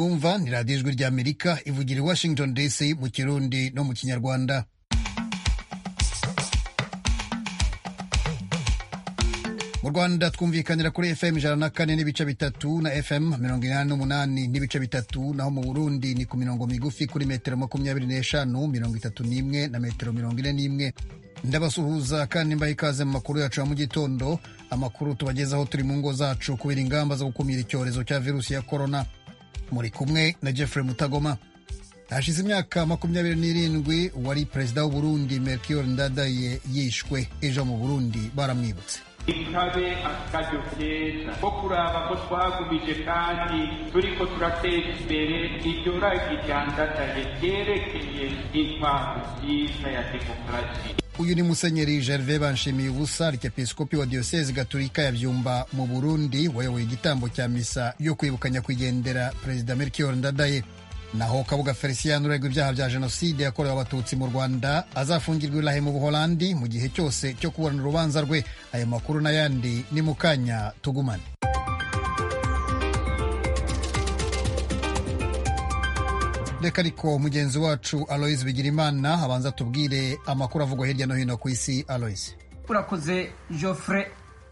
mwumva ni radiyo ijwi ry'amerika ivugira i washington dc mu kirundi no mu kinyarwanda mu rwanda twumvikanira kuri fm ijana na kane n'ibice bitatu na fm mirongo inani n'umunani n'ibice bitatu naho mu burundi ni ku mirongo migufi kuri metero makumyabiri n'eshanu mirongo itatu n'imwe na metero mirongo ine n'imwe ndabasuhuza kandi mbaha ikaze mu makuru yacu ya mu gitondo amakuru tubagezaho turi mu ngo zacu kubera ingamba zo gukumira icyorezo cya virusi ya korona muri kumwe na jeffrey mutagoma hashize imyaka makumyabiri n'irindwi wari perezida w'uburundi melchior ndadaye yishwe ejo mu burundi baramwibutse ikabe akaryo keza ko kuraba ko twagumije kandi turiko turateza imbere iryo ragi ryandadaye ryerekeye impamvu nziza ya demokarasi uyu ni musenyeri gervais banshimiye ubusa arikepiskopi wa diyosezi gaturika ya byumba mu burundi wayoboye igitambo cya misa yo kwibuka nyakwigendera perezida melchior ndadaye naho kabuga felicien uregwa ibyaha bya jenoside yakorewe abatutsi mu rwanda azafungirwa irahe mu buholandi mu gihe cyose cyo kuburana urubanza rwe ayo makuru n'ayandi ni mu kanya tugumane reka ariko mugenzi wacu aloise bigirimana abanza tubwire amakuru avugwa hirya no hino ku isi aloise urakoze joffre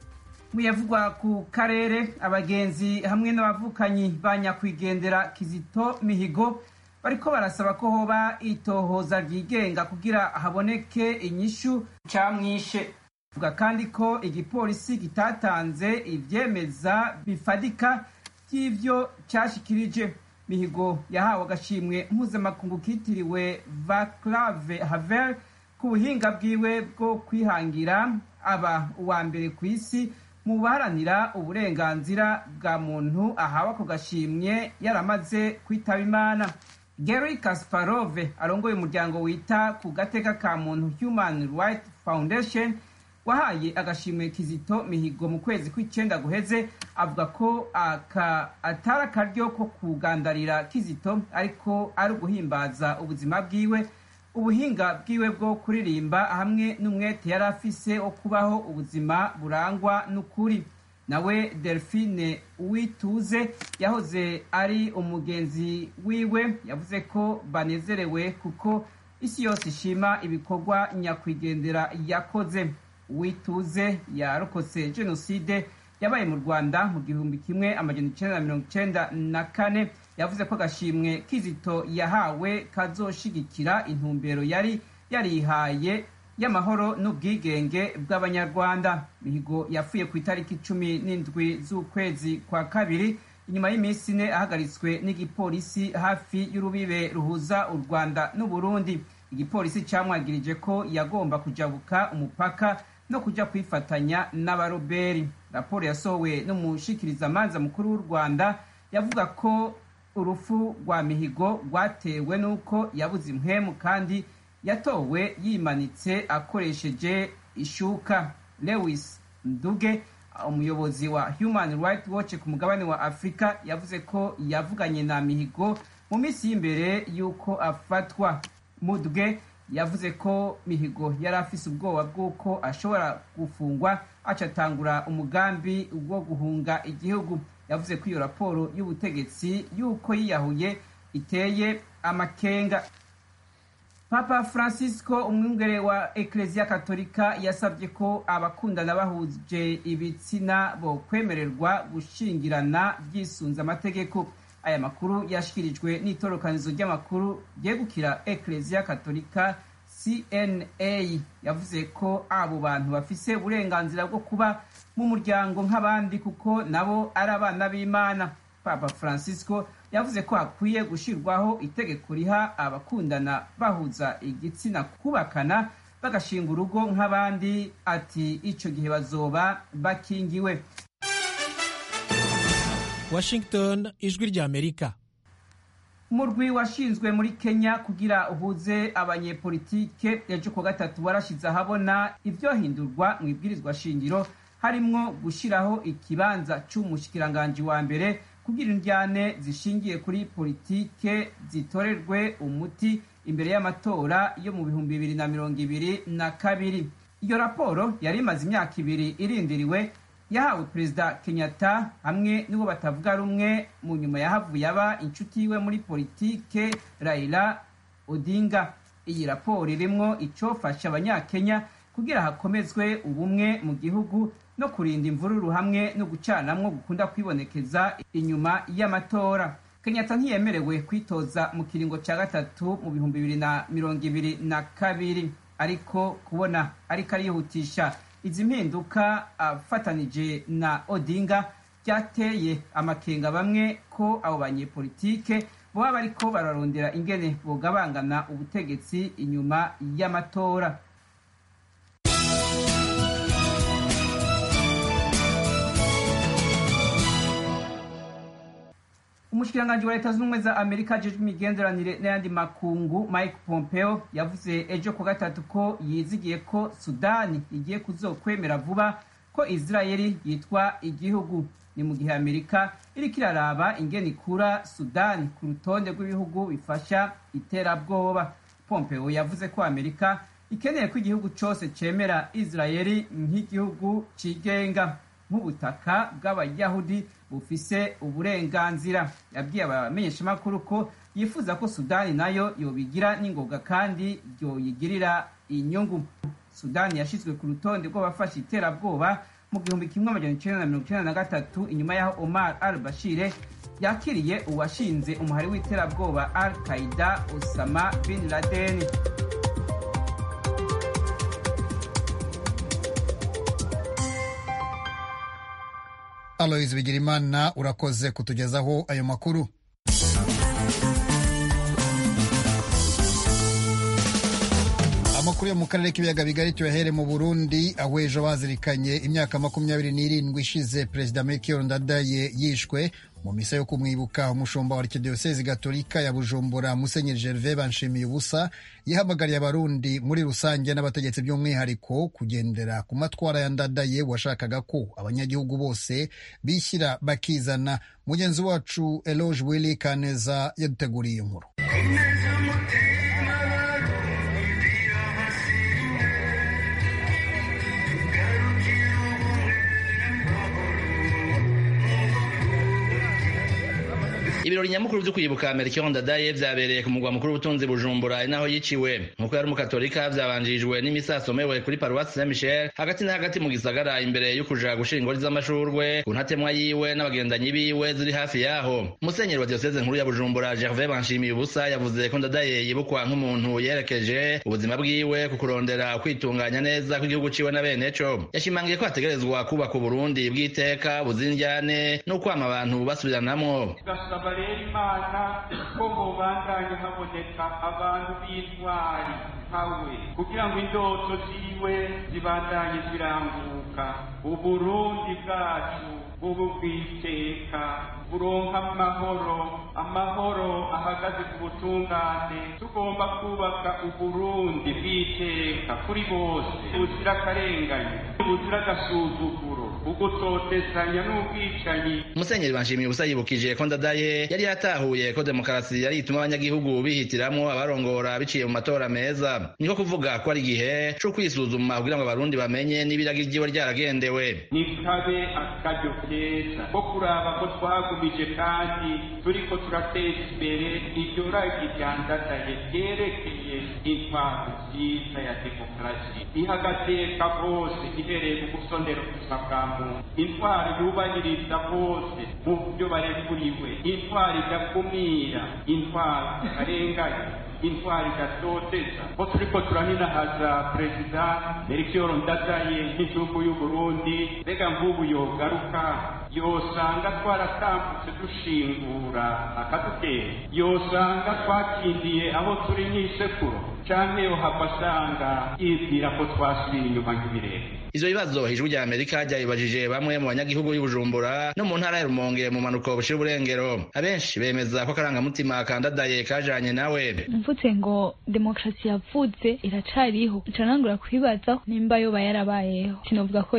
muyavugwa ku karere abagenzi hamwe n'abavukanyi ba nyakwigendera kizito mihigo bariko barasaba ko hoba itohoza ryigenga kugira haboneke inyishu camwishe vuga kandi ko igipolisi kitatanze ivyemeza bifadika vy'ivyo cashikirije mihigo yahawe agashimwe mpuzamakungu kitiriwe vaclave havel ku buhinga bwiwe bwo kwihangira aba uwa mbere ku isi mu baharanira uburenganzira bwa muntu ahawe ako gashimwe yaramaze kwitaba imana gary kasparove arongoye umuryango wita ku gateka ka muntu human rights foundation wahaye agashimwe kizito mihigo mu kwezi kw'icyenda guheze avuga ko aka atari akaryo ko kugandarira kizito ariko ari uguhimbaza ubuzima bwiwe ubuhinga bwiwe bwo kuririmba hamwe n'umwete yari afise wo kubaho ubuzima burangwa n'ukuri nawe delphine uwituze yahoze ari umugenzi wiwe yavuze ko banezerewe kuko isi yose ishima ibikorwa nyakwigendera yakoze uwituze yarokotse jenoside yabaye mu rwanda mu gihumbi kimwe amajana icenda na mirongo icenda na kane yavuze ko agashimwe kizito yahawe kazoshigikira intumbero yari yarihaye y'amahoro n'ubwigenge bw'abanyarwanda mihigo yapfuye ku itariki cumi n'indwi z'ukwezi kwa kabiri inyuma y'iminsi ine ahagaritswe n'igipolisi hafi y'urubibe ruhuza u rwanda n'uburundi igipolisi camwagirije ko yagomba kujabuka umupaka no kuja kwifatanya n'abaroberi raporo yasohowe n'umushikirizamanza mukuru w'u rwanda yavuga ko urupfu rwa mihigo rwatewe n'uko yabuze impwemu kandi yatowe yimanitse akoresheje ishuka lewis nduge umuyobozi wa human rights watch ku mugabane wa afurika yavuze ko yavuganye na mihigo mu minsi y'imbere y'uko afatwa mudwe yavuze ko mihigo yari afise ubwoba bw'uko ashobora gufungwa acatangura umugambi wo guhunga igihugu yavuze ko iyo raporo y'ubutegetsi y'uko yiyahuye iteye amakenga papa francisco umwungere wa eklezia katolika yasabye ko abakundana bahuje ibitsina bo kwemererwa gushingirana byisunze amategeko aya makuru yashyikirijwe n'itorokanizo ry'amakuru ryegukira eklezia katolika cna yavuze ko abo bantu bafise uburenganzira bwo kuba mu muryango nk'abandi kuko nabo ari abana b'imana papa francisco yavuze ko hakwiye gushyirwaho itegeko riha abakundana bahuza igitsina kubakana bagashinga urugo nk'abandi ati icyo gihe bazoba bakingiwe washington ijwi ry'amerika umurwi washinzwe muri kenya kugira uhuze abanyepolitike ejo kuwa gatatu warashize ahabona ibyohindurwa mu ibwirizwa shingiro harimwo gushyiraho ikibanza cy'umushikiranganji wa mbere kugira indyane zishingiye kuri politike zitorerwe umuti imbere y'amatora yo mu bihumbi bibiri na mirongo ibiri na kabiri iyo raporo yari imaze imyaka ibiri irindiriwe yahawe perezida kenyatta hamwe n'uwo batavuga rumwe mu nyuma yahavuye aba inshuti yiwe muri politike raila odinga iyi raporo irimwo icofasha abanyakenya kugira hakomezwe ubumwe mu gihugu no kurinda imvururu hamwe no gucanamwo gukunda kwibonekeza inyuma y'amatora kenyatta ntiyemerewe kwitoza mu kiringo cya gatatu mu bihumbi bibiri na mirongo ibiri na kabiri ariko kubona ariko arihutisha izi mpinduka afatanije na odinga byateye amakenga bamwe ko abo banyepolitike boba bariko bararondera ingene bogabangana ubutegetsi inyuma y'amatora umushikiranganji wa leta zunze ubumwe za amerika ajejwe imigenderanire n'ayandi makungu mike pompeo yavuze ejo ku gatatu ko yizigiye ko sudani igiye kuzokwemera vuba ko israeli yitwa igihugu ni mu gihe amerika iriko iraraba ingene ikura sudani ku rutonde rw'ibihugu bifasha iterabwoba pompeo yavuze ko amerika ikeneye ko igihugu cose cemera israeli nk'igihugu cigenga nk'ubutaka bw'abayahudi bufise uburenganzira yabwiye abamenyeshamakuru ko yifuza ko sudani nayo yobigira n'ingoga kandi yoyigirira inyungu sudani yashizwe ku rutonde rw'abafashe iterabwoba mu gihumbi kimwe amajana icenda na mirongo icenda na gatatu inyuma y'aho omar al bashire yakiriye uwashinze umuhari w'iterabwoba al qaida osama bin laden aloyizi bigirimana urakoze kutugezaho ayo makuru amakuru yo mu karere k'ibiyaga bigari tuyahere mu burundi aho ejo bazirikanye imyaka makumyabiri n'irindwi ishize perezida melchior ndadaye yishwe mu misa yo kumwibuka umushumba wa arikidiyosezi gatolika ya bujumbura musenyeri gervais banshimiye ubusa yihamagariye abarundi muri rusange n'abategetsi by'umwihariko kugendera ku matwara ya ndadaye washakaga ko abanyagihugu bose bishyira bakizana mugenzi wacu eloge willy kaneza yaduteguriye inkuru ibirori nyamukuru byo kwibuka Melchior Ndadaye vyabereye ku mugwa mukuru w'ubutunzi Bujumbura inaho yiciwe nkuko yari umukatolika vyabanjirijwe n'imisa yasomewe kuri paruwasi Saint Michel hagati na hagati mu gisagara imbere yo kuja gushira ingori z'amashurwe ku ntatemwa yiwe n'abagendanyi biwe ziri hafi yaho musenyeri wa diocese nkuru ya Bujumbura Gervais Banshimiye ubusa yavuze ko Ndadaye yibukwa nk'umuntu yerekeje ubuzima bwiwe ku kurondera kwitunganya neza kw'igihugu ciwe na bene co yashimangiye ko hategerezwa kubaka Uburundi bw'iteka buzinjyane no kwama abantu basubiranamwo tugasaba rero imana ko mubandanye haboneka abantu b'intwari nkawe kugira ngo indoto ziwe zibandanye ziranguka uburundi bwacu bubu bw'iteka buronka amahoro amahoro ahagaze ku butungane tugomba kubaka uburundi bw'iteka kuri bose buzira akarengane buzira agasuzuguro ugutotezanya n'ubwicanyi musenyeri banshimiye ubusa yibukije ko ndadaye yari yatahuye ko demokarasi yari ituma abanyagihugu bihitiramwo abarongora biciye mu matora meza niko kuvuga ko ari igihe co kwisuzuma kugira ngo abarundi bamenye n'ibiragi ryiwe ryaragendewe nikabe akaryo keza ko kuraba ko twagumije kandi turiko turateza imbere iryo ragi ryandadaye ryerekeye intwaro nziza ya demokarasi iha agateka bose ihereye mu gusondera ubuzima bwa muntu intwaro yubahiriza bose mu byo barekuriwe intwaro idakumira intwaro ikarenganya intwari idatoteza ko turiko turaninahaza perezida melchior ndadaye nk'igihugu y'uburundi mbega nk'ubu yogaruka yosanga twaratambutse dushingura akadutera yosanga twakindiye aho turi nk'isekuro canke yohava asanga yibwira ko twasubiye inyuma nk'ibirere ivyo bibazo ijwi rya amerika ryabibajije bamwe mu banyagihugu y'ubujumbura no mu ntara ya rumonge mu manuko bushira uburengero abenshi bemeza ko akarangamutima kandadaye kajanye nawe mvutse ngo demokarasi yavutse iracariho nca nangura kwibaza nimba yoba yarabayeho sinovuga ko yoba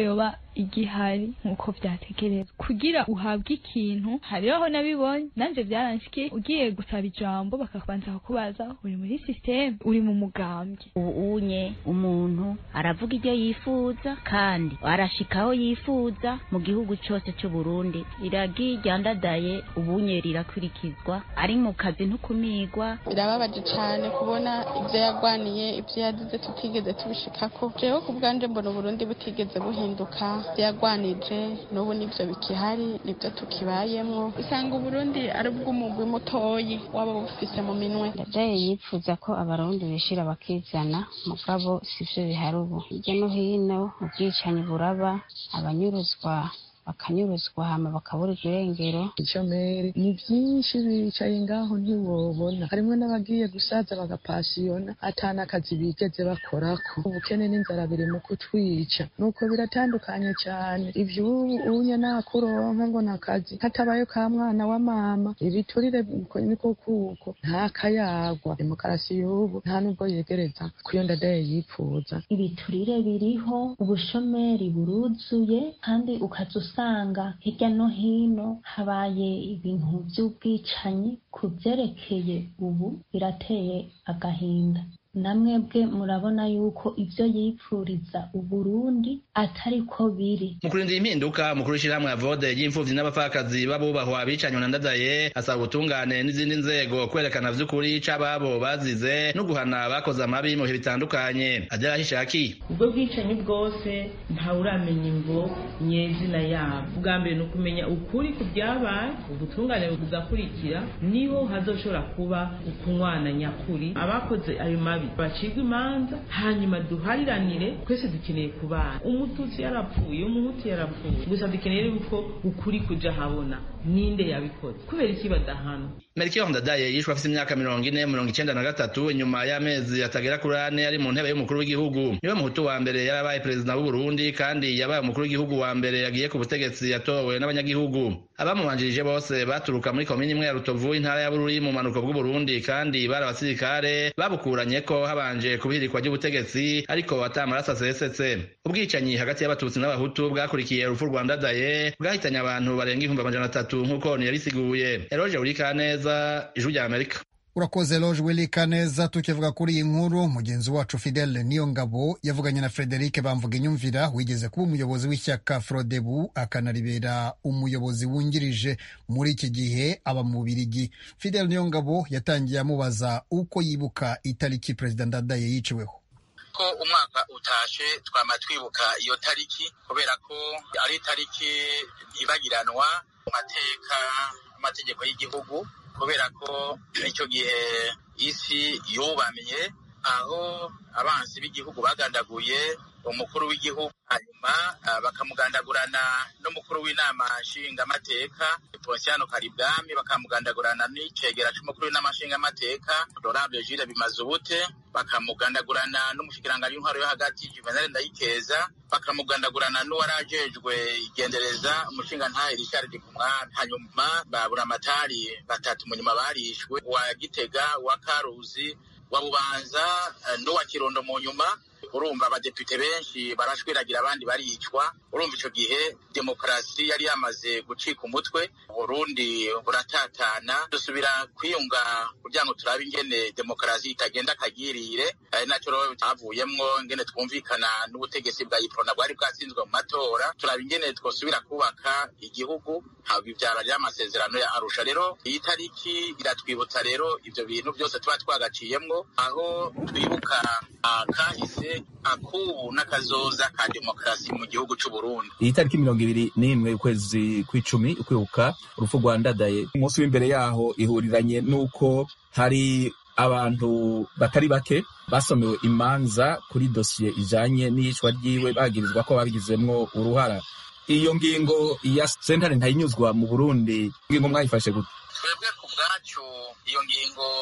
igihari nk'uko vyategerezwa kugira uhabwe ikintu hariho aho nabibonye nanje vyaranshikiye ugiye gusaba ijambo bakabanza kukubaza uri muri systeme uri mu mugambwe ubu unye umuntu aravuga ibyo yifuza kandi arashika aho yifuza mu gihugu cyose cy'u Burundi iragi ryandadaye ubunye rirakurikizwa ari mu kazi ntukumigwa birababaje cyane kubona ibyo yagwaniye ibyo yagize tutigeze tubishikako jewe ku bwanje mbona uburundi butigeze buhinduka ibyo yagwanije n'ubu nibyo bikihari nibyo tukibayemwo usanga uburundi ari ubw'umugwi mutoyi waba bufise mu minwe ndadaye yifuza ko abarundi bishira bakizana mugabo sivyo bihari ubu hirya no hino ubwicanyi buraba abanyuruzwa bakanyuruzwa hama bakaburirwa irengero icomeri ni byinshi bicaye ngaho ntiwobona harimwo n'abagiye gusaza bagapasiyona atana akazi bigeze bakorako ubukene n'inzara biri mu kutwica nuko biratandukanye cyane ivy'ubu unye nakuronka ngo nakazi hatabaye ka mwana wa mama ibiturire niko kuko nta kayagwa demokarasi y'ubu nta nubwo yegereza kuyo ndadaye yipfuza ibiturire biriho ubushomeri buruzuye kandi ukaza usanga hirya no hino habaye ibintu by'ubwicanyi ku byerekeye ubu birateye agahinda namwebwe murabona yuko ibyo yipfuriza uburundi atari ko biri mu kurinda impinduka umukuru w'ishyirahamwe avode ry'imfuvyi n'abapfakazi b'abubahwa bicanywe na ndadaye asaba ubutungane n'izindi nzego kwerekana vy'ukuri c'ababo bazize no guhana abakoze amabi mu bihe bitandukanye adela hishaki ubwo bwicanyi bwose ntawuramenya imvo nyezina yabo ubwa mbere ni ukumenya ukuri ku byabaye ubutungane buzakurikira niho hazoshobora kuba ukunywana nyakuri abakoze ayo mabi bacibwa imanza hanyuma duhariranire twese dukeneye kubana umututsi yarapfuye umuhutu yarapfuye gusa dukeneye yuko ukuri kuja habona ninde yabikoze kubera iki badahana Melchior Ndadaye yishwe afite imyaka mirongo ine mirongo icenda na gatatu inyuma y'amezi atagera kuri ane ari mu ntebe y'umukuru w'igihugu niwe muhutu wa mbere yarabaye perezida w'u Burundi kandi yabaye umukuru w'igihugu wa mbere yagiye ku butegetsi yatowe n'abanyagihugu abamubanjirije bose baturuka muri komini imwe ya Rutovu intara ya Bururi mu manuko bw'u Burundi kandi bari abasirikare babukuranye ko habanje kubihirikwa ry'ubutegetsi ariko atamaraso asesetse ubwicanyi hagati y'abatutsi n'abahutu bwakurikiye urupfu rwa Ndadaye bwahitanye abantu barenga ibihumbi amajana atatu nk'uko niyabisiguye Eroge Urikaneza ijwi rya Amerika urakoze loge wilika neza tukivuga kuri iyi nkuru mugenzi wacu fidele niyo ngabo yavuganye na frederic bamvuga inyumvira wigeze kuba umuyobozi w'ishyaka frodebu akanaribera umuyobozi wungirije muri iki gihe aba mu birigi fidele niyo ngabo yatangiye amubaza uko yibuka itariki perezida ndadaye yiciweho ko umwaka utashe twama twibuka iyo tariki kubera ko ari itariki ntibagiranwa mu mateka amategeko y'igihugu kubera ko icyo gihe isi yubamye aho abansi b'igihugu bagandaguye umukuru w'igihugu hanyuma bakamugandagurana n'umukuru w'inama nshingamateka ponsiano karibwami bakamugandagurana n'icegera c'umukuru w'inama nshingamateka honorable jules bimazubute bakamugandagurana n'umushikiranganji w'intwaro yo hagati juvenal ndayikeza bakamugandagurana n'uwari ajejwe igendereza umushingantahe richard kumwami hanyuma babura amatari batatu munyuma barishwe wa gitega wa karuzi wa bubanza n'uwa kirundo mu nyuma urumva abadepite benshi barashwiragira abandi baricwa urumva icyo gihe demokarasi yari yamaze gucika umutwe uburundi buratatana dusubira kwiyunga kugira ngo turabe ingene demokarasi itagenda akagirire ari nacyo rero havuyemwo ingene twumvikana n'ubutegetsi bwa iprona bwari bwatsinzwe mu matora turaba ingene twosubira kubaka igihugu bibyara ry'amasezerano ya arusha rero iyi tariki iratwibutsa rero ivyo bintu byose tuba twagaciyemwo aho twibuka kahise akubu n'akazoza ka demokarasi mu gihugu c'u Burundi iyi tariki mirongo ibiri n'imwe ukwezi kw'icumi ukwibuka urupfu rwa ndadaye umunsi w'imbere yaho ihuriranye n'uko hari abantu batari bake basomewe imanza kuri dosiye ijanye n'iyicwa ryiwe bagirizwa ko babigizemwo uruhara iyo ngingo ya sentare ntayinyuzwa mu burundi ingingo mwayifashe gute twebwe ku bwacu iyo ngingo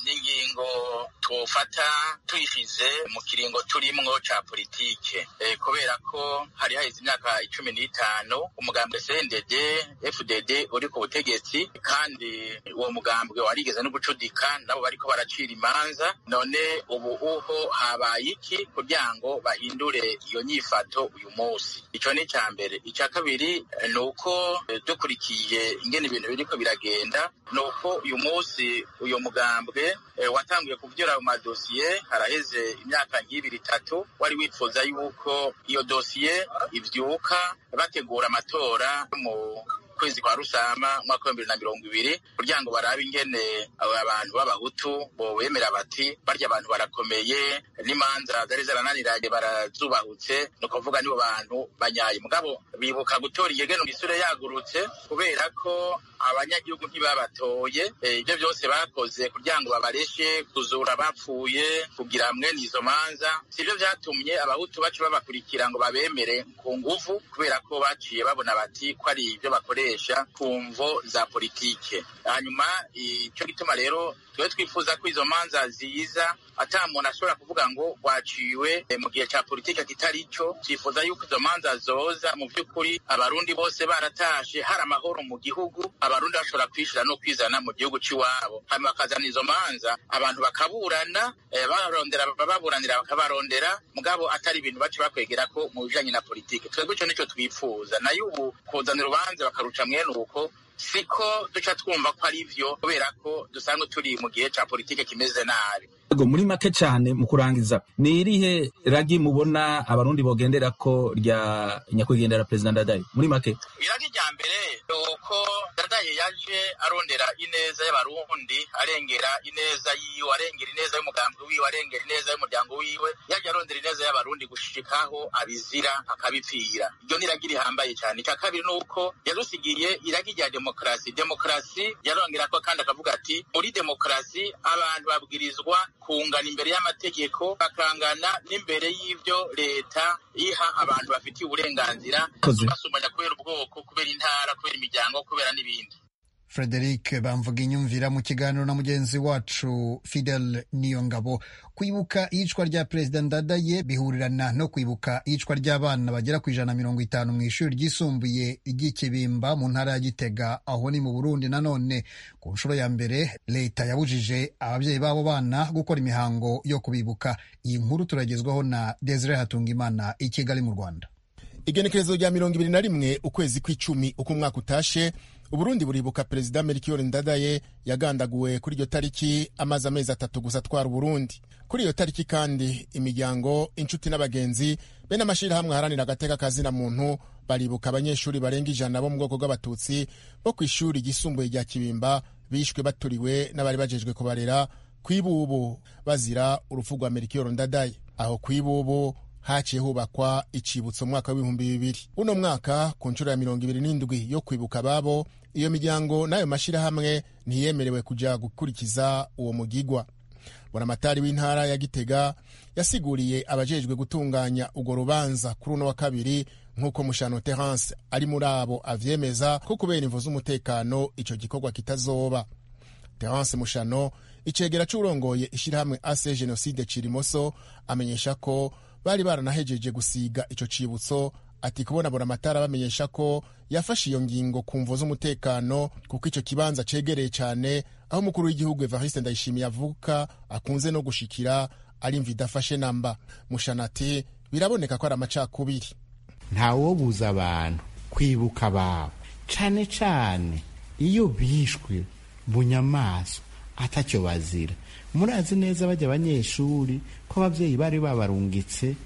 n'ingingo twofata tuyishize mu kiringo turimwo ca politike e, kubera ko hari haheze imyaka icumi n'itanu umugambwe CNDD FDD uri ku butegetsi kandi uwo mugambwe warigeze no gucudika nabo bariko baracira imanza none ubu uho habaye iki kugira ngo bahindure iyo nyifato uyu munsi ico ni ca mbere ica kabiri ni uko dukurikiye ingene ibintu biriko biragenda ni uko uyu munsi uyu mugambwe e, watanguye kuvyura ayo madosiye haraheze imyaka nk'ibiri itatu wari wifuza yuko iyo dosiye ivyuka bategura amatora mu kwezi kwa rusama mwaka w'ibihumbi bibiri na mirongo ibiri kugira ngo barabe ingene abantu b'abahutu bobemera bati barya abantu barakomeye n'imanza zari zarananiranye barazubahutse ni ukuvuga nibo bantu banyaye mugabo bibuka gutora igegeno isure yagurutse kubera ko abanyagihugu ntibabatoye ibyo byose bakoze kugira ngo babareshe kuzura bapfuye kugira mwene izo manza sibyo byatumye abahutu bacu babakurikira ngo babemere ku nguvu kubera ko baciye babona bati ko ari ibyo bakoresha ku mvo za politike hanyuma icyo gituma rero twe twifuza ko izo manza ziza ata muntu ashobora kuvuga ngo waciwe mu gihe cya politike kitari cyo twifuza yuko izo manza zoza mu by'ukuri abarundi bose baratashe hari amahoro mu gihugu abarundi bashobora kwishira no kwizana mu gihugu cy'iwabo hanyuma bakazana izo manza abantu bakaburana barondera baburanira bakabarondera mugabo atari ibintu baci bakwegera ko mu bijanye na politike twebwe ico nico twifuza nayo ubu kuzana urubanza bakaruca mwene uko siko duca twumva ko ari vyo kubera ko dusanzwe turi mu gihe ca politike kimeze nabi Ego muri make cyane mu kurangiza ni irihe ragi mubona abarundi bogendera ko rya nyakwigendera perezida ndadaye muri make iragi rya mbere ni uko ndadaye yaje arondera ineza y'abarundi arengera ineza yiwe arengera ineza y'umugambi wiwe arengera ineza y'umuryango wiwe yaje arondera ineza y'abarundi gushikaho abizira akabipfira iryo ni iragi rihambaye cyane icya kabiri ni uko yadusigiye iragi rya demokarasi demokarasi yarongera ko kandi akavuga ati muri demokarasi abantu babwirizwa kungana imbere y'amategeko bakangana n'imbere y'ibyo leta iha abantu bafitiye uburenganzira basumbanya kubera ubwoko kubera intara kubera imiryango kubera n'ibindi frederic bamvuga inyumvira mu kiganiro na mugenzi wacu fidel niyongabo kwibuka iyicwa rya perezida ndadaye bihurirana no kwibuka iyicwa ry'abana bagera ku ijana na mirongo itanu mu ishuri ryisumbuye ry'ikibimba mu ntara ya gitega aho ni mu burundi nanone ku nshuro ya mbere leta yabujije ababyeyi b'abo bana gukora imihango yo kubibuka iyi nkuru turagezwaho na desire hatungimana i kigali mu rwanda igenekerezo rya mirongo ibiri na rimwe ukwezi kw'icumi uko umwaka utashe uburundi buribuka perezida melchior ndadaye yagandaguwe kuri iyo tariki amaze amezi atatu gusa atwara uburundi kuri iyo tariki kandi imiryango inshuti n'abagenzi be n'amashyirahamwe aharanira agateka kazina muntu baribuka abanyeshuri barenga ijana bo mu bwoko bw'abatutsi bo ku ishuri ryisumbuye rya kibimba bishwe baturiwe n'abari bajejwe kubarera ku ibubu bazira urupfu rwa melchior ndadaye aho ku ibubu haciye hubakwa icibutso mwaka w'ibihumbi bibiri uno mwaka ku nshuro ya mirongo ibiri n'indwi yo kwibuka ababo iyo miryango n'ayo mashyirahamwe ntiyemerewe kuja gukurikiza uwo mugigwa buramatari w'intara ya gitega yasiguriye abajejwe gutunganya urwo rubanza kuri uno wa kabiri nk'uko mushano terence ari muri abo avyemeza ko kubera imvo z'umutekano ico gikorwa kitazoba terence mushano icegera c'urongoye ishirahamwe ase jenoside cirimoso amenyesha ko bari baranahejeje gusiga ico cibutso ati kubona buramatara bamenyesha ko yafashe iyo ngingo ku mvo z'umutekano kuko ico kibanza cegereye cane aho umukuru w'igihugu evariste ndayishimiye avuka akunze no gushikira ari imva idafashe namba mushana ati biraboneka ko ari amacakubiri ntawobuza abantu kwibuka ababo cane cane iyo bishwe bunyamaswa atacyo bazira murazi neza bajya abanyeshuri ko ababyeyi bari babarungitse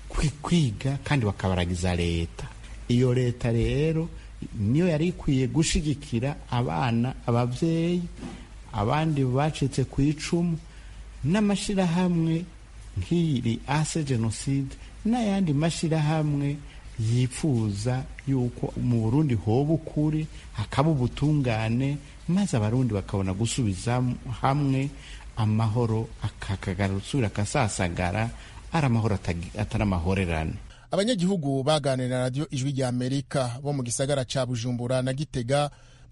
kwiga kandi bakabaragiza leta iyo leta rero niyo yari ikwiye gushigikira abana ababyeyi abandi bacitse ku icumu n'amashyirahamwe nk'iri ase jenoside n'ayandi mashyirahamwe yifuza yuko mu burundi hoba ukuri hakaba ubutungane maze abarundi bakabona gusubiza hamwe amahoro akakagarusura akasasagara ari amahoro atari amahorerane abanyagihugu baganira na radiyo ijwi rya amerika bo mu gisagara ca bujumbura na gitega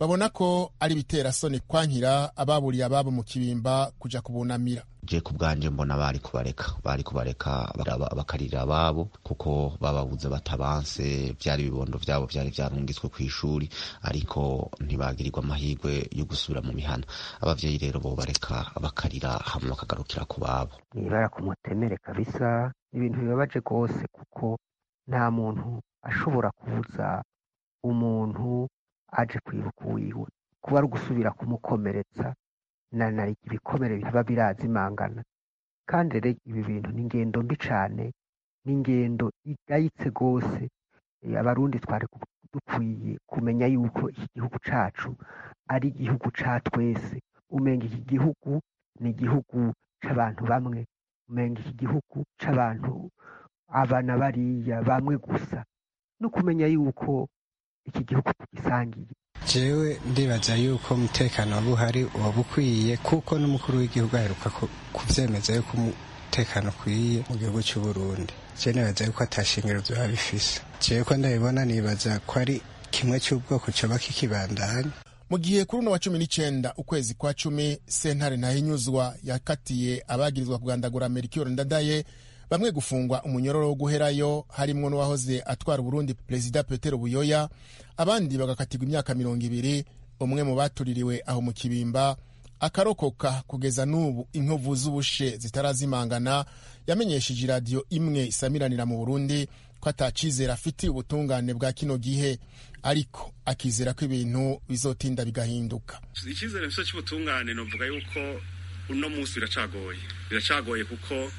babona ko ari ibiterasoni kwankira ababuriye ababo mu kibimba kuja kubunamira je ku bwanje mbona bari kubareka bari kubareka bakarira ababo kuko bababuze batabanse vyari ibibondo vyabo vyari vyarungitswe kw'ishuri ariko ntibagirirwa amahirwe yo gusubira mu mihana abavyeyi rero bo bareka bakarira hama bakagarukira ku babo nibara ku mutemere kabisa ibintu bibabaje rwose kuko nta muntu ashobora kubuza umuntu aje kwibuka uwiwe kuba ari ugusubira kumukomeretsa na na ibikomere biba birazimangana kandi rero ibi bintu ni ingendo mbi cane ni ingendo igayitse rwose abarundi twari dukwiye kumenya yuko iki gihugu cacu ari igihugu ca twese umenga iki gihugu ni igihugu c'abantu bamwe umenga iki gihugu c'abantu abana bariya bamwe gusa no kumenya yuko iki gihugu tugisangiye jewe ndibaza yuko umutekano waba uhari waba ukwiye kuko n'umukuru w'igihugu aheruka kuvyemeza yuko umutekano ukwiye mu gihugu cy'u Burundi je nibaza yuko atashingiro vyoba bifise jewe ko ndabibona nibaza ko ari kimwe cy'ubwoko coba kikibandanya mu gihe kuri uno wa cumi n'icenda ukwezi kwa cumi sentare ntahinyuzwa yakatiye abagirizwa kugandagura Melchior Ndadaye bamwe gufungwa umunyororo wo guherayo harimwo n'uwahoze atwara Burundi Perezida Petero Buyoya abandi bagakatirwa imyaka mirongo ibiri umwe mu batuririwe aho mu kibimba akarokoka kugeza n'ubu inkovu z'ubushe zitarazimangana yamenyesheje iradiyo imwe isamiranira mu Burundi ko atacizera afitiye ubutungane bwa kino gihe ariko akizera ko ibintu bizotinda bigahinduka icyizere mfite cy'ubutungane novuga yuko uno munsi biracagoye biracagoye kuko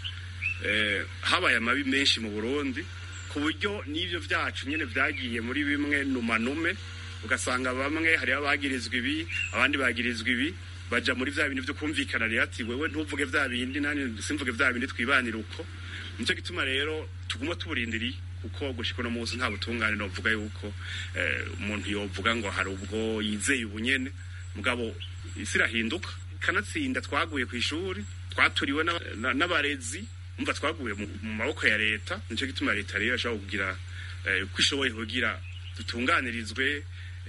habaye amabi menshi mu burundi ku buryo n'ibyo byacu nyine byagiye muri bimwe numanume ugasanga bamwe hariho abagirizwa ibi abandi bagirizwa ibi baja muri vya bintu vyo kumvikana rero ati wewe ntuvuge vya bindi nani simvuge vya bindi twibanira uko nico gituma rero tuguma tuburindiriye kuko gushika uno munsi nta butungane novuga yuko umuntu yovuga ngo hari ubwo yizeye ubunyene mugabo isi irahinduka kanatsinda twaguye ku ishuri twaturiwe n'abarezi umva twaguye mu maboko ya leta nico gituma leta rero ashobora kugira uko ishoboye kugira dutunganirizwe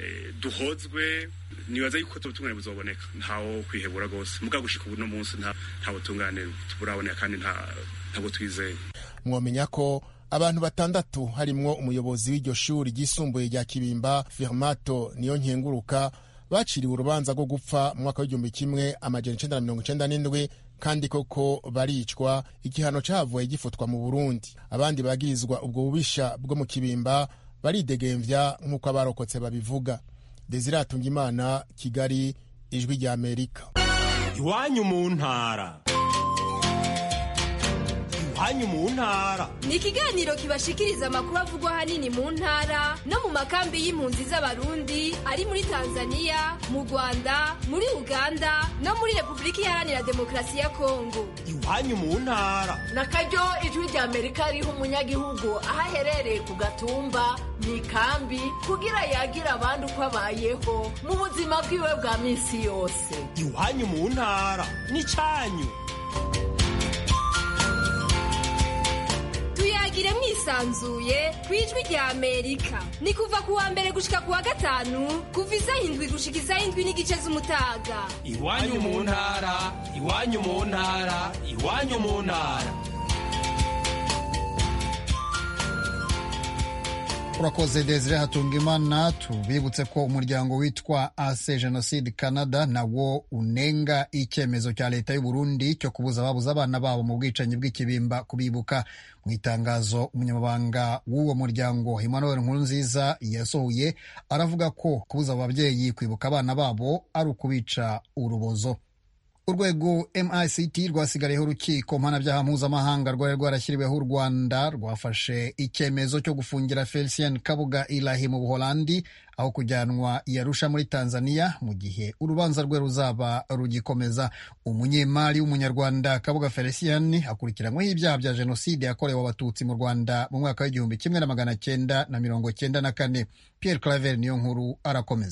duhozwe nibaza yuko ubutungane buzoboneka ntawo kwihebura rwose muga gushika ubu no munsi nta butungane buraboneka kandi ntabwo twizeye mwomenya ko abantu batandatu harimwo umuyobozi w'iryo shuri ryisumbuye rya kibimba firmato niyo nkenguruka baciriwe urubanza rwo gupfa mu mwaka w'igihumbi kimwe amajana icenda na mirongo icenda n'indwi kandi koko baricwa igihano cavuye gifutwa mu burundi abandi bagirizwa ubwo bubisha bwo mu kibimba baridegemvya nk'uko abarokotse babivuga desire atungimana kigali ijwi rya amerika iwanyu mu ntara iwanyu mu ntara ni ikiganiro kibashikiriza amakuru avugwa ahanini mu ntara no mu makambi y'impunzi z'abarundi ari muri tanzania mu rwanda muri uganda no muri repubulika iharanira demokarasi ya kongo iwanyu mu ntara na karyo ijwi rya amerika riha umunyagihugu aho aherereye ku gatumba mu ikambi kugira yagira abandi uko abayeho mu buzima bwiwe bwa minsi yose iwanyu mu ntara ni cyanyu tuyagire mwisanzuye ku ijwi rya amerika ni kuva ku wa mbere gushika ku wa gatanu kuva isaha indwi gushika isaha indwi n'igice z'umutaga iwanyu mu ntara iwanyu mu ntara iwanyu mu ntara urakoze desire hatungimana tubibutse ko umuryango witwa ase jenoside canada nawo unenga icyemezo cya leta y'u Burundi cyo kubuza ababuze abana babo mu bwicanyi bw'ikibimba kubibuka mu itangazo umunyamabanga w'uwo muryango emmanuel nkurunziza yasohoye aravuga ko kubuza ababyeyi kwibuka abana babo ari ukubica urubozo urwego mict rwasigariyeho urukiko mpanabyaha mpuzamahanga rwari rwarashyiriweho u rwanda rwafashe icyemezo cyo gufungira felicien kabuga ilahi mu buholandi aho kujyanwa yarusha muri tanzania mu gihe urubanza rwe ruzaba rugikomeza umunyemari w'umunyarwanda kabuga felicien akurikiranyweho ibyaha bya jenoside yakorewe abatutsi mu rwanda mu mwaka w'igihumbi kimwe na magana cyenda na mirongo cyenda na kane pierre claver niyo nkuru arakomeza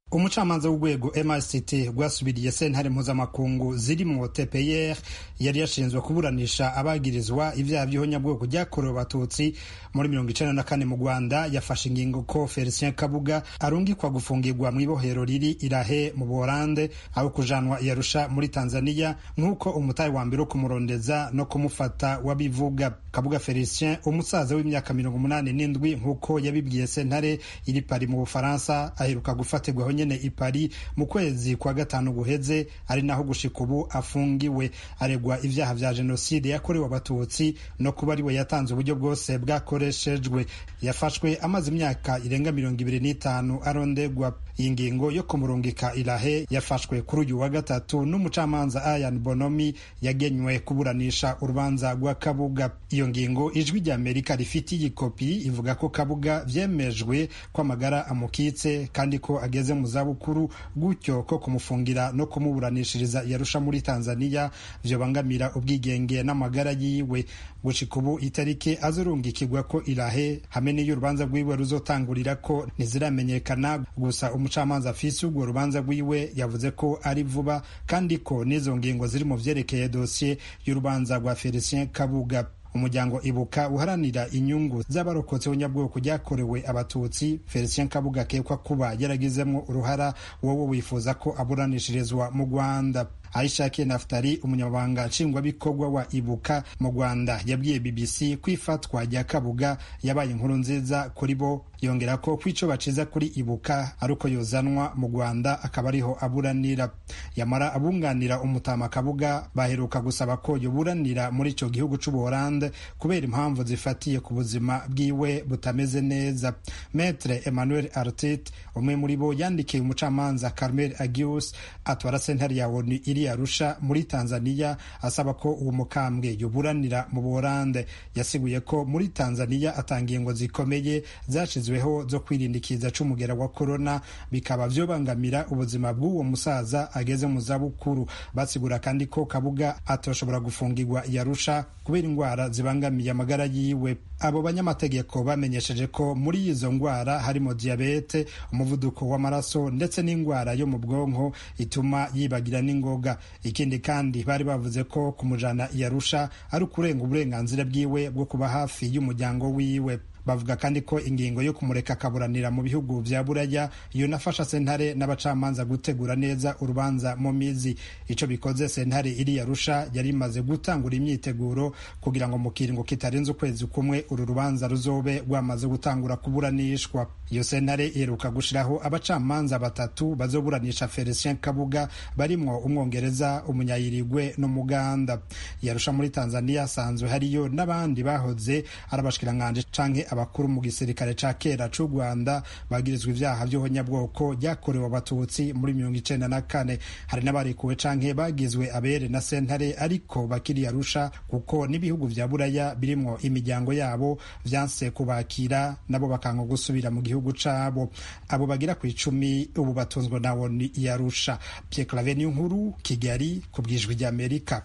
umucamanza w'urwego mrct rwasubiriye sentare mpuzamakungu zirimo tpr yari yashinzwe kuburanisha abagirizwa ibyaha by'ihonyabwoko byakorewe abatutsi muri mirongo icenda na kane mu rwanda yafashe ingingo ko felicien kabuga arungikwa gufungirwa mu ibohero riri irahe mu buholande aho kujanwa iyarusha muri tanzania nk'uko umutayi wa mbere wo kumurondeza no kumufata wabivuga kabuga felicien umusaza w'imyaka mirongo umunani n'indwi nk'uko yabibwiye sentare iri pari mu bufaransa aheruka gufatirwaho nyene i Paris mu kwezi kwa gatanu guheze ari naho gushika ubu afungiwe aregwa ivyaha vya jenoside yakorewe abatutsi no kuba ariwe yatanze uburyo bwose bwakoreshejwe yafashwe amaze imyaka irenga mirongo ibiri n'itanu arondegwa iyi ngingo yo kumurungika irahe yafashwe kuri uyu wa gatatu n'umucamanza Ayan Bonomi yagenywe kuburanisha urubanza rwa Kabuga iyo ngingo ijwi rya Amerika rifitiye ikopi ivuga ko Kabuga vyemejwe ko amagara amukitse kandi ko ageze mu zabukuru gutyo ko kumufungira no kumuburanishiriza yarusha muri Tanzania vyobangamira ubwigenge n'amagara yiwe gushika ubu itariki azurungikirwa ko irahe hamwe n'iyo urubanza rwiwe ruzotangurira ko ntiziramenyekana gusa umucamanza afise urwo rubanza rwiwe yavuze ko ari vuba kandi ko n'izo ngingo ziri mu vyerekeye dosiye y'urubanza rwa Felicien Kabuga umuryango ibuka uharanira inyungu z'abarokotse ubunyabwoko ryakorewe abatutsi felicien kabuga akekwa kuba yaragizemwo uruhara wowe wifuza ko aburanishirizwa mu rwanda aishakiye naftari umunyamabanga nshingwabikorwa wa ibuka mu rwanda yabwiye bbc ko ifatwa rya kabuga yabaye inkuru nziza kuri bo yongera ko kwico baciza kuri ibuka ari uko yozanwa mu rwanda akaba ariho aburanira yamara abunganira umutama kabuga baheruka gusaba ko yoburanira muri ico gihugu c'ubuholande kubera impamvu zifatiye ku buzima bwiwe butameze neza metre emmanuel artit umwe muri bo yandikiye umucamanza carmel agius atwara sentare ya onu iri arusha muri tanzania asaba ko uwo mukambwe yoburanira mu buholande yasiguye ko muri tanzania atanga ingo zikomeye zashizweho zo kwirindikiza c'umugera wa korona bikaba vyobangamira ubuzima bw'uwo musaza ageze mu zabukuru basigura kandi ko kabuga atoshobora gufungirwa yarusha kubera indwara zibangamiye amagara yiwe abo banyamategeko bamenyesheje ko muri izo ndwara harimo diyabete umuvuduko w'amaraso ndetse n'indwara yo mu bwonko ituma yibagira n'ingoga ikindi kandi bari bavuze ko kumujana yarusha ari ukurenga uburenganzira bwiwe bwo kuba hafi y'umuryango wiwe bavuga kandi ko ingingo yo kumureka akaburanira mu bihugu vya buraya yonafasha sentare n'abacamanza gutegura neza urubanza mu mizi ico bikoze sentare iri yarusha yari imaze gutangura imyiteguro kugira ngo mu kiringo kitarenze ukwezi kumwe uru rubanza ruzobe rwamaze gutangura kuburanishwa iyo sentare iheruka gushiraho abacamanza batatu bazoburanisha felicien kabuga barimwo umwongereza umunyayirigwe n'umuganda yarusha muri tanzania asanzwe hariyo n'abandi bahoze ari abashikiranganje canke abakuru mu gisirikare ca kera c'u rwanda bagirizwa ivyaha vy'ubunyabwoko ryakorewe abatutsi muri mirongo icenda na kane hari n'abarekuwe canke bagizwe abere na sentare ariko bakiri arusha kuko n'ibihugu vya buraya birimwo imiryango yabo vyanse kubakira nabo bakanga gusubira mu gihugu cabo abo bagira ku icumi ubu batunzwe na woni yarusha Pierre Claver nkuru kigali ku bwijwi ry'amerika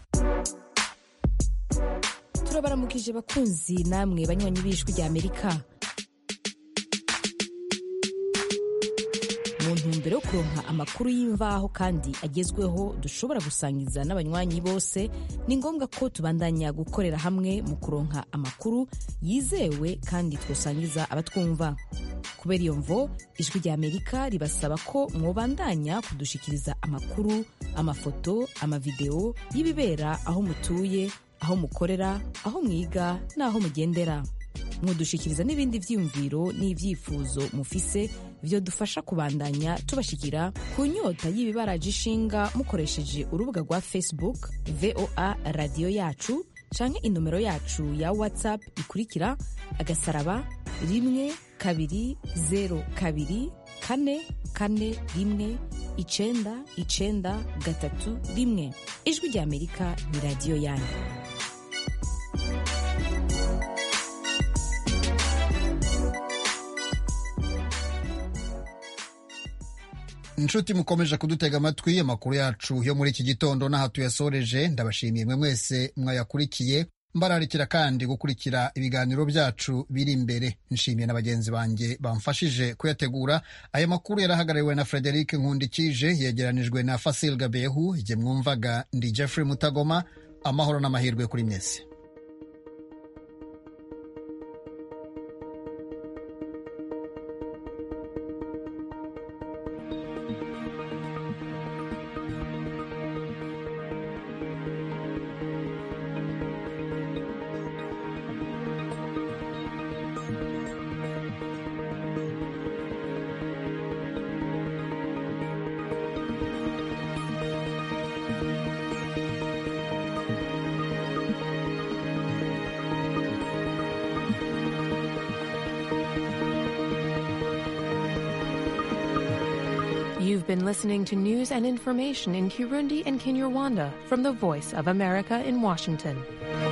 turabaramukije bakunzi namwe banywanyi b'ijwi rya amerika mu ntumbero yo kuronka amakuru y'imvaho kandi agezweho dushobora gusangiza n'abanywanyi bose ni ngombwa ko tubandanya gukorera hamwe mu kuronka amakuru yizewe kandi twosangiza abatwumva kubera iyo mvo ijwi rya amerika ribasaba ko mwobandanya kudushikiriza amakuru amafoto amavideo y'ibibera aho mutuye aho mukorera aho mwiga n'aho mugendera mudushikiriza n'ibindi vyiyumviro n'ivyifuzo mufise vyo dufasha kubandanya tubashikira ku nyota y'ibibaraje ishinga mukoresheje urubuga rwa facebook voa radiyo yacu canke inomero yacu ya whatsapp ikurikira agasaraba rimwe kabiri zero kabiri kane kane rimwe icenda icenda gatatu rimwe ijwi rya amerika ni radiyo yanyu inshuti mukomeje kudutega amatwi amakuru yacu yo muri iki gitondo n'aha tuyasoreje ndabashimiye mwe mwese mwayakurikiye mbararikira kandi gukurikira ibiganiro byacu biri imbere nshimiye na bagenzi banjye bamfashije kuyategura aya makuru yarahagarariwe na frederic nkundikije yegeranijwe na fasil gabehu igihe mwumvaga ndi jeffrey mutagoma amahoro n'amahirwe kuri mwese You've been listening to news and information in Kirundi and Kinyarwanda from the Voice of America in Washington.